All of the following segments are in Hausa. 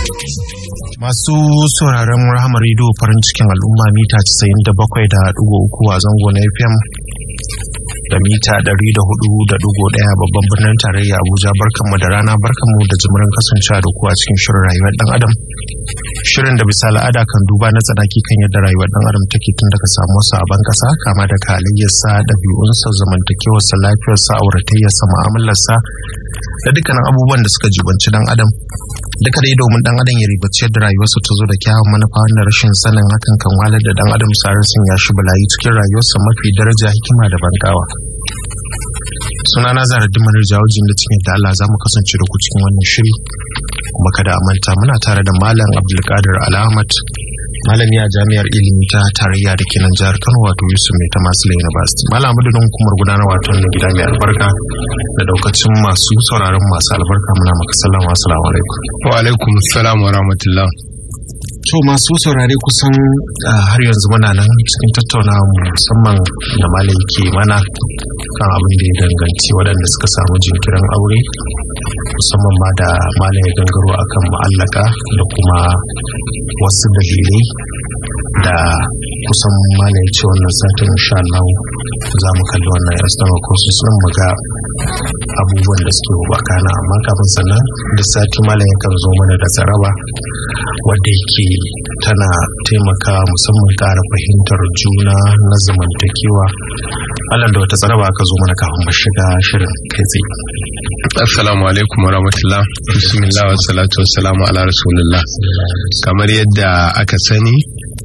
Masu sauraron Rahama Radio farin cikin al'umma mita 97.3 a zango na FM da mita 104.1 babban birnin tarayya Abuja barkanmu da rana barkanmu da jimirin kasancewa da ku a cikin shirin rayuwar dan adam. Shirin da bisa al'ada kan duba na tsanaki kan yadda rayuwar dan adam take tun daga samu a ban kasa kama da halayyarsa, ɗabi'unsa, zamantakewarsa, lafiyarsa, auratayyarsa, mu'amalarsa da dukkanin abubuwan da suka jibanci dan adam. duka dai domin dan adam ya ribaci yadda rayuwarsa ta zo da kyawun manufa wanda rashin sanin hakan kan walar da dan adam sun ya shi balayi cikin rayuwarsa mafi daraja hikima da bankawa suna na zara dimar jawajin da cikin da Allah za mu kasance da ku cikin wannan shiri kuma kada a manta muna tare da malam abdulkadir alhamad malami a jami'ar ilimi ta tarayya da ke nan jihar kano wato yusuf mai ta masu university malam madadin hukumar gudanar wato na gida mai albarka da daukacin masu sauraron masu albarka muna maka sallama assalamu alaikum wa alaikum assalam wa rahmatullah to masu saurare kusan har yanzu muna nan cikin tattaunawa musamman da malam ke mana kan abin da ya danganci waɗanda suka samu jinkirin aure musamman ma da malam ya gangaro akan ma'allaka da kuma wasu dalilai da kusan malam ya ce wannan satin insha Allah za mu kalli wannan external courses din mu ga abubuwan da suke bakana amma kafin sannan da sati malam yakan zo mana da tsaraba wadda yake tana taimaka musamman ƙara fahimtar juna na zamantakewa Allah da wata tsaraba aka zo mana kafin mu shiga shirin kai tsaye assalamu alaikum wa rahmatullah bismillah wa salatu wa salamu ala rasulillah kamar yadda aka sani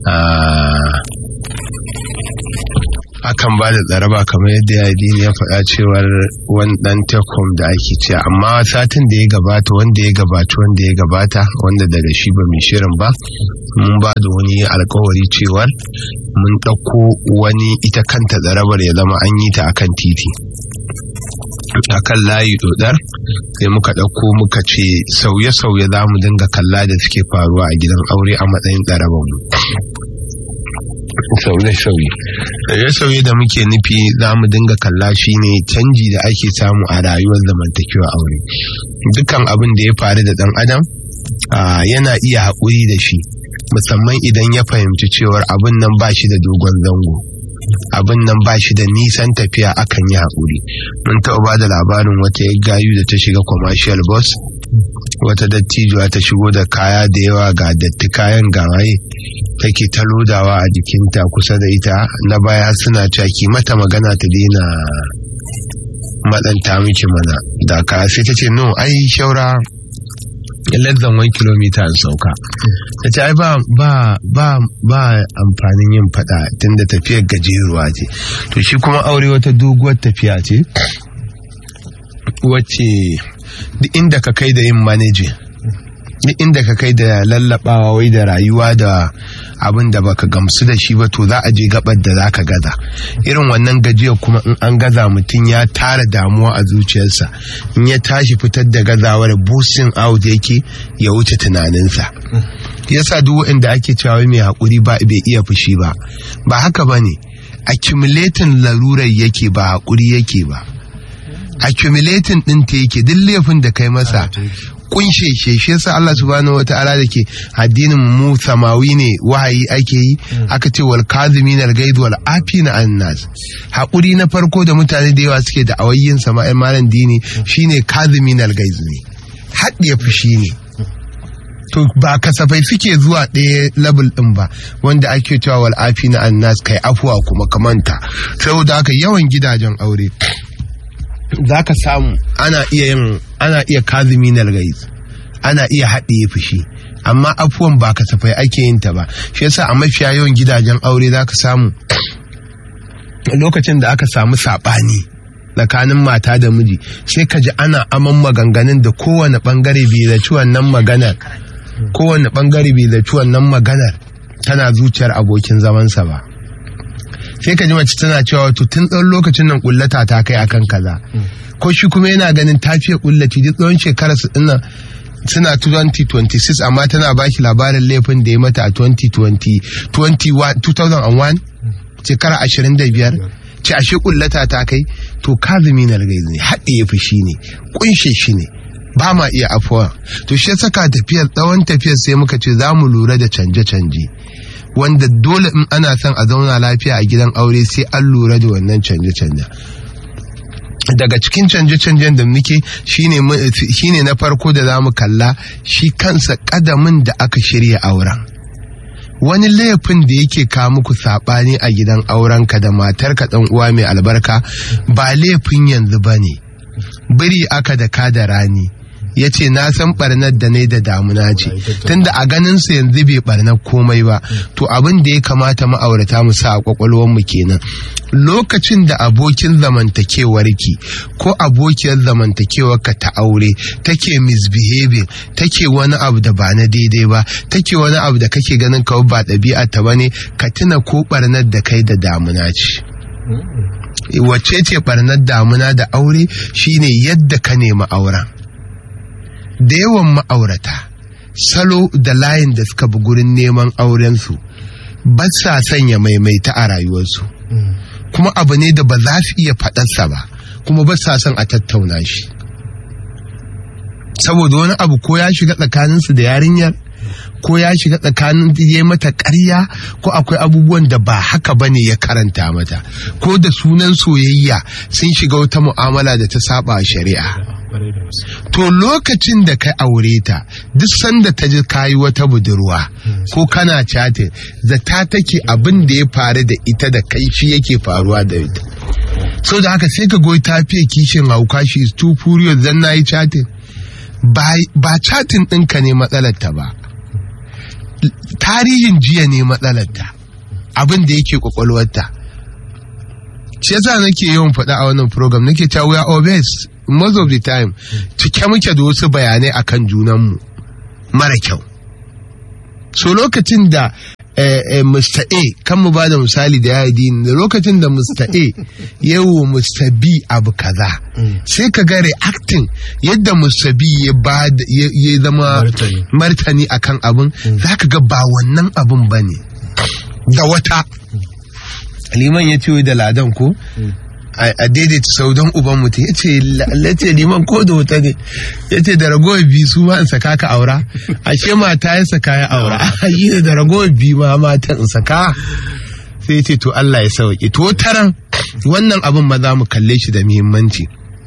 akan ba da tsaraba kamar yadda ya ya faɗa cewar wani ɗan tekom da ake ce amma satin da ya gabata wanda ya gabata wanda ya gabata wanda daga shi ba mai shirin ba mun ba da wani alkawari cewar mun ɗauko wani ita kanta tsarabar ya zama an yi ta akan titi akan layi dodar sai muka ɗauko muka ce sauye-sauye za mu dinga kalla da suke faruwa a gidan aure a matsayin tsarabar mu sauye-sauye sauye-sauye da muke nufi za mu dinga kalla shi ne canji da ake samu a rayuwar zamantakewa aure dukkan abin da ya faru da ɗan adam yana iya haƙuri da shi musamman idan ya fahimci cewar abin nan ba shi da dogon zango abin nan ba shi da nisan tafiya akan yi haƙuri mun taɓa ba da labarin wata ya gayu da ta shiga commercial bus wata dattijuwa ta shigo da kaya da yawa ga datti kayan gawaye take ta lodawa a jikinta kusa da ita na baya suna caki mata magana ta daina matsanta miki mana da ka sai ta ce no ai shaura less than one kilomita in sauka ta ce ai ba ba ba ba amfanin yin fada tunda tafiyar gajeruwa ce to shi kuma aure wata doguwar tafiya ce wacce duk inda ka kai da yin manajin duk inda ka kai da lallabawa wai da rayuwa da abin da baka gamsu da shi ba to za a je gabar da za ka gaza irin wannan gajiyar kuma in an gaza mutum ya tara damuwa a zuciyarsa in ya tashi fitar da gazawar boosting out yake ya wuce tunaninsa yasa duk wanda ake cewa mai haƙuri ba bai iya fushi ba ba haka ba ne accumulating larurar yake ba haƙuri yake ba accumulating ɗin ta yake duk laifin da kai masa kunshe shi shi yasa Allah subhanahu wata'ala da ke addinin mu samawi ne wahayi ake yi aka ce wal kazimin al gaid wal afina an nas hakuri na farko da mutane da yawa suke da awayyin sama'in malam dini shine kazimin al gaid ne haɗiye fushi ne to ba kasafai suke zuwa ɗaya level ɗin ba wanda ake cewa wal afina an nas kai afuwa kuma kamanta saboda haka yawan gidajen aure za ka samu ana iya yin ana iya kazumi na gaiz ana iya haɗiye fushi amma afuwan ba kasafai ake yin ta ba shi yasa a mafiya yawan gidajen aure za ka samu lokacin da aka samu saɓani tsakanin mata da miji sai ka ji ana aman maganganun da kowane ɓangare bai zaci wannan maganar kowane ɓangare bai zaci wannan maganar tana zuciyar abokin zamansa ba sai ka ji mace tana cewa wato tun tsawon lokacin nan kullata ta kai akan kaza ko shi kuma yana ganin ta fiye kullaci duk tsawon shekara su dinnan suna 2026 amma tana baki labarin laifin da ya mata a 2020 2001 shekara 25 ce ashe kullata ta kai to kazumi na gaiz ne haɗe ya fushi ne kunshe shi ne ba ma iya afuwa to shi saka tafiyar tsawon tafiyar sai muka ce za mu lura da canje-canje wanda dole in ana son a zauna lafiya a gidan aure sai an lura da wannan canje-canje daga cikin canje-canjen da muke shine na farko da za mu kalla shi kansa kadamin da aka shirya auren wani laifin da yake kawo muku saɓani a gidan aurenka da matarka ɗan uwa mai albarka ba laifin yanzu ba ne biri aka da ka da rani ya ce na san barnar da ne da damuna ce tunda a ganin su yanzu bai barnar komai ba to abin da ya kamata ma'aurata mu sa a kwakwalwar mu kenan lokacin da abokin zamantakewarki ko abokiyar zamantakewarka ta aure take misbehaving take wani abu da ba na daidai ba take wani abu da kake ganin kawai ba ɗabi'a ta bane ka tuna ko barnar da kai da damuna ce wacce ce barnar damuna da aure shine yadda ka nemi auren da yawan ma'aurata salo da layin da suka bi gurin neman aurensu ba sa sanya maimaita a rayuwarsu kuma abu ne da ba za su iya faɗarsa ba kuma ba sa son a tattauna shi saboda wani abu ko ya shiga tsakaninsu da yarinyar ko ya shiga tsakanin ya mata ƙarya ko akwai abubuwan da ba haka ba ne ya karanta mata ko da sunan soyayya sun shiga wata mu'amala da ta saba shari'a to lokacin da ka aure ta duk sanda ta ji kayi wata budurwa ko kana chatin zata take abin da ya faru da ita da kai shi yake faruwa da ita so da haka sai ka goyi ta fiye kishin hauka shi is too furious zan na yi chatin ba chatin ɗinka ne matsalarta ba tarihin jiya ne matsalarta abin da yake kwakwalwarta shi yasa nake yawan faɗa a wannan program nake cewa we are obese most of the time cike muke da wasu bayanai akan junanmu mara kyau so lokacin da eh, eh, Mr. A kan mu ba da misali da ya da lokacin da Mr. A yawo Mr. B abu kaza sai ka ga reacting yadda Mr. B ya ba ya zama Martani. martani akan abin za ka ga ba wannan abin ba ne da wata liman ya ce da ladan ko a a daidaita sau don uban mutum ya ce lace liman ko da wuta ne ya ce da ragowar biyu su ma in saka ka aura ashe mata ya saka ya aura yi ne da ragowar biyu ma mata in saka sai ya ce to Allah ya sauke to taran wannan abin ma za mu kalle shi da muhimmanci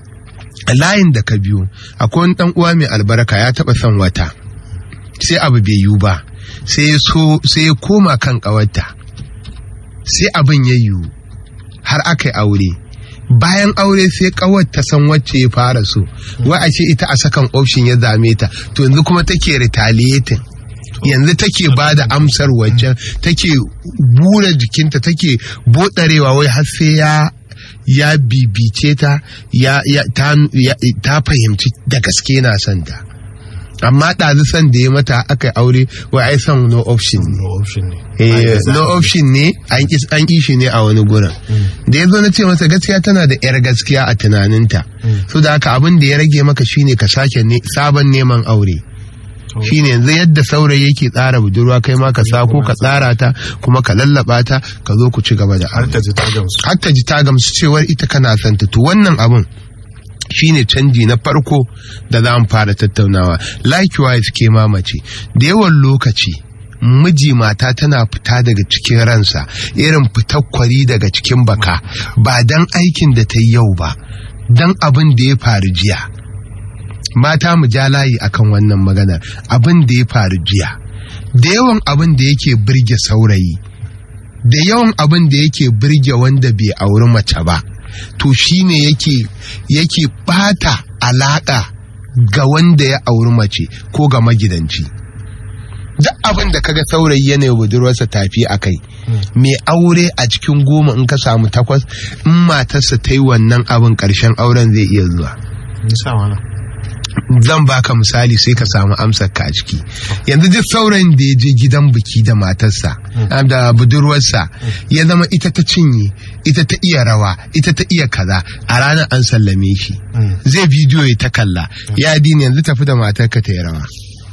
a layin da ka biyo akwai wani dan uwa mai albarka ya taba son wata sai abu bai yiwu ba sai ya so sai ya koma kan kawarta sai abin ya yiwu har aka yi aure bayan aure sai kawar ta san wacce ya fara so wai a ce ita a sakan option ya zame ta to yanzu kuma take retaliating yanzu take ba da amsar waccan take bura jikinta take bodarewa wai har sai ya ya bibice ta ya, ya, ta, ya, ta fahimci da gaske na son ta amma ɗazu son da ya mata aka yi aure wai ai son no option ne no option ne Eh, no option ne an ƙi an ƙi shi ne a wani gurin da ya zo na ce masa gaskiya tana da yar gaskiya a tunaninta so da haka abin da ya rage maka shine ka sake ne sabon neman aure shine yanzu yadda saurayi yake tsara budurwa kai ma ka sako ka tsara ta kuma ka lallaba ta ka zo ku ci gaba da har aure ta ji ta gamsu har ta ji ta gamsu cewar ita kana son ta to wannan abin shine canji na farko da za mu fara tattaunawa likewise ke mamace da yawan lokaci miji mata tana fita daga cikin ransa irin fitar kwari daga cikin baka ba dan aikin da ta yi yau ba dan abin da ya faru jiya mata mu ja layi akan wannan maganar abin da ya faru jiya da yawan abin da yake birge saurayi da yawan abin da yake birge wanda bai auri mace ba to shine yake yake bata alaka ga wanda ya auri mace ko ga magidanci duk abin da kaga saurayi yana yi budurwarsa tafi a kai mai aure a cikin goma in ka samu takwas in matarsa ta yi wannan abin ƙarshen auren zai iya zuwa nisa wala zan baka misali sai ka samu amsar ka a ciki yanzu duk saurayin da ya je gidan biki da matarsa da budurwarsa ya zama ita ta cinye ita ta iya rawa ita ta iya kaza a ranar an sallame shi zai bidiyo ya ta kalla ya dini yanzu tafi da matarka ta yi rawa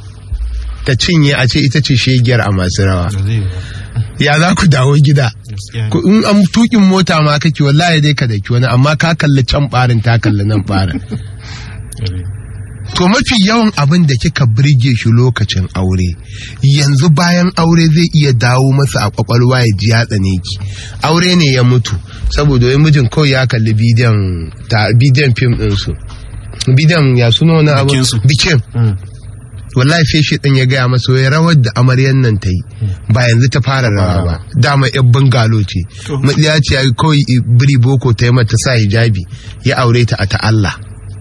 ta cinye a ce ita ce shegiyar a masu rawa da zai yi ba ya za ku dawo gida gaskiya ne. Ku- in an tukin mota ma kake wallahi dai ka daki wani amma ka kalli can barin ta kalli nan barin Gare. to to mafi yawan abin da kika birge shi lokacin aure yanzu bayan aure zai iya dawo masa a kwakwalwa ya ji ya tsane ki aure ne ya mutu saboda wai mijin kawai ya kalli bidiyon ta bidiyon fim din su bidiyon ya suna wani abu Bikinsu. bikin wallahi sai shi din ya gaya masa wai rawar da amaryan nan ta yi ba yanzu ta fara rawa ba dama yan bangalo ce To. matsiya ce ya kawai biri boko ta yi mata sa hijabi ya aure ta a ta Allah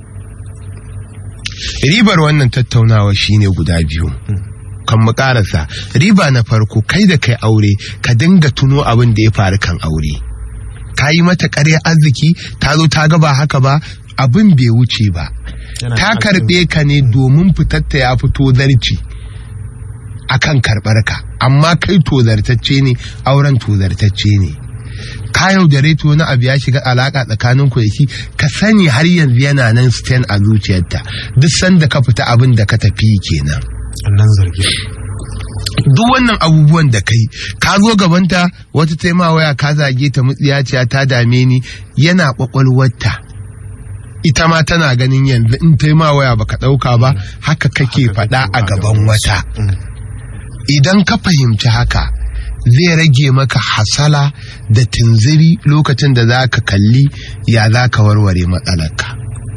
ribar wannan tattaunawa shine guda biyu kan mu karasa riba na farko kai da kai aure ka dinga tuno abin da ya faru kan aure ka yi mata ƙarya arziki ta zo ta ga ba haka ba abin bai wuce ba Yana ta da karɓe ka ne domin fitatta ya fito zarci akan karɓar ka amma kai tozartacce ne auren tozartacce ne ka yaudare to wani abu ya shiga alaka tsakanin ku da shi ka sani har yanzu yana nan stand a zuciyarta duk sanda ka fita abin da ka tafi kenan Annan zargi. duk wannan abubuwan da kai ka zo gabanta wata taima waya ka zage ta mutsiyaciya ta dame ni yana kwakwalwarta ita ma tana ganin yanzu in taima waya baka dauka ba haka kake faɗa a gaban wata idan ka fahimci haka zai rage maka hasala da tunziri lokacin da za ka kalli ya za ka warware matsalarka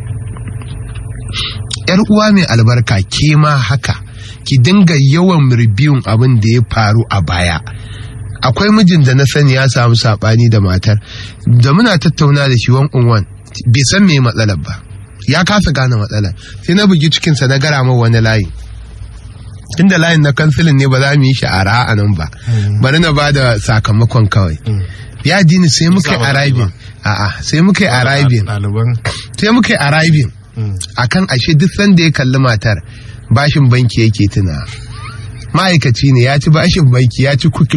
yar uwa mai albarka ke ma haka ki dinga yawan ribiyun abin da ya faru a baya akwai mijin da na sani ya samu sabani da matar da muna tattauna da shi wan wan bai san me matsalar ba ya kasa gane matsalar sai na bugi cikinsa na gara mai wani layi inda layin na kansilin ne ba za mu yi shi a ra'a nan ba bari na ba da sakamakon kawai ya dini sai muka yi Musa ba arriving a'a sai muka yi arriving Ɗaliban. sai muka yi arriving akan ashe duk sanda ya kalli matar bashin banki yake tuna ma'aikaci ne ya ci bashin banki ya ci kuki